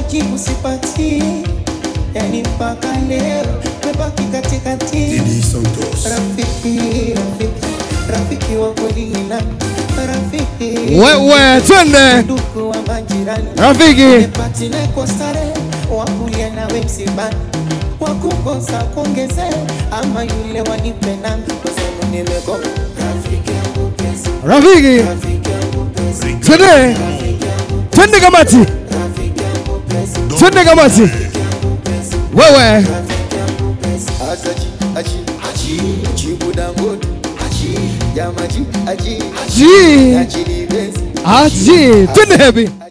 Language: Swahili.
majibu sipati, yani mpaka leo mebaki katikati. Didi Santos. Rafiki, rafiki, rafiki wa kweli ni nani? Rafiki Wewe twende ndugu wa majirani rafiki, Nipatine kwa starehe, wakulia nawe msibani, wakukosa kuongeze, ama yule wanipe nami, kwa sababu nimegoma. Rafiki yangu pesa, rafiki rafiki yangu pesa, twende rafiki yangu, twende kamati, rafiki yangu pesa, twende kamati. rafiki yangu pesa, Wewe rafiki yangu pesa. Asaji, aji, aji, jibu dangote, aji, jamaji, aji, ji aji ni besi, aji twende hepi aji.